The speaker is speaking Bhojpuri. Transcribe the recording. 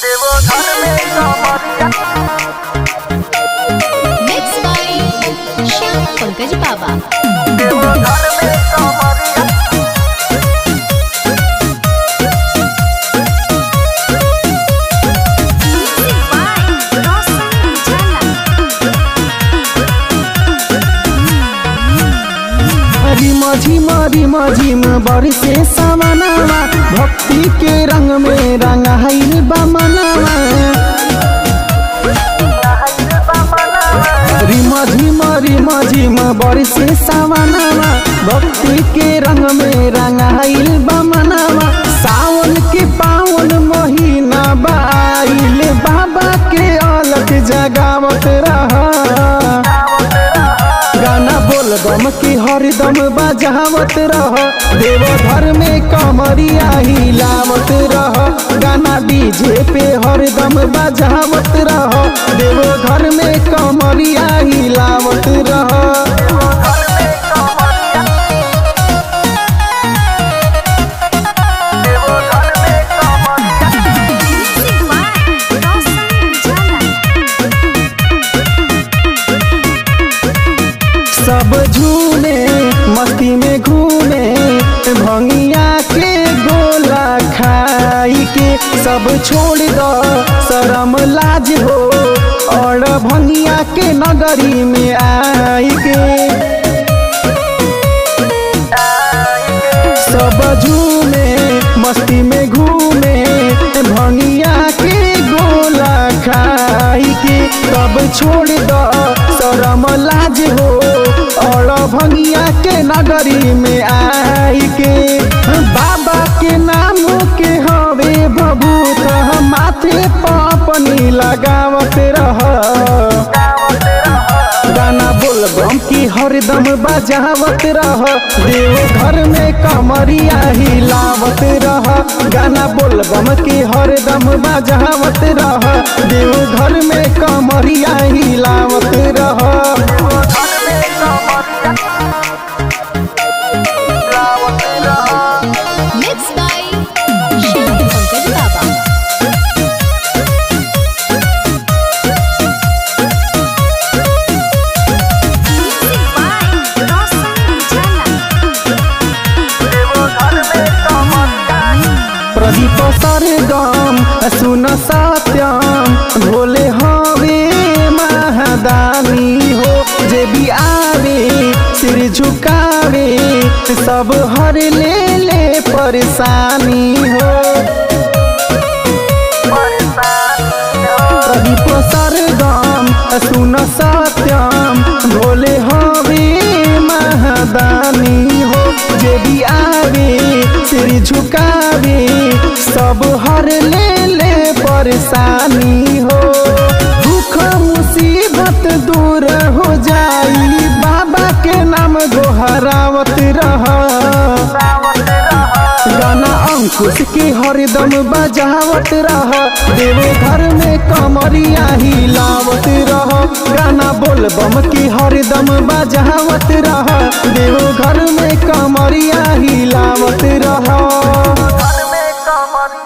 देवो घर में कमरिया Mixed by Shyam Pankaj Baba. देवो घर में कमरिया Music by Roshan Jala. रिम झिम रिम झिम बरसे सामनावा भक्ति के रंग में रंगाइल बमनावा रिम झिम रिम झिम बरसे सामनावा भक्ति के रंग में रंगाइल बमनावा सावन के पावन महीना बाइल बाबा के अलग जगावत रहा गाना बोल बम की हरदम बजावत रह देव घर में कमरिया हिलावत रह गाना डीजे पे हरदम बजावत रह देव घर में कमरिया हिलावत रह घर में कमरिया देवो घर में कमरिया Music by Roshan Jala. सब झूमे मस्ती में घूमे भंगिया के गोला खाई के सब छोड़ दो शरम लाज हो और भंगिया के नगरी में आई के सब झूमे मस्ती में घूमे भंगिया के गोला खाई के तब छोड़ दो शरम लाज हो और भंगिया के नगरी में आई के बाबा के नाम के हवे भभूत माथे पापनी लगावत रह गाना बोल बम की हरदम बजावत रह देव घर में कमरिया हिलावत रह गाना बोल बम की हरदम बजावत रह देव घर में कमरिया हिलावत रह घर में कमरिया लावत रहा Mixed by Shyam Pankaj Baba. Music by Roshan Jala. देवो घर में कमरिया प्रदीप सरगम सुन सत्यम भोले हवे महादानी हो जे भी आवे सिर झुकावे सब हर ले ले परेशानी हो प्रदीप सरगम सुन सत्यम भोले हवे महादानी हो जे भी आवे सिर झुकावे सब हर ले ले परेशानी हो दुख मुसीबत दूर हो जाई बाबा के नाम गोहरावत रहा गाना अंकुश के हरदम बजावत रह देव घर में कमरिया हिलावत रह गाना बोल बम की हरदम बजावत रह देव घर में कमरिया हिलावत रह घर में कमरिया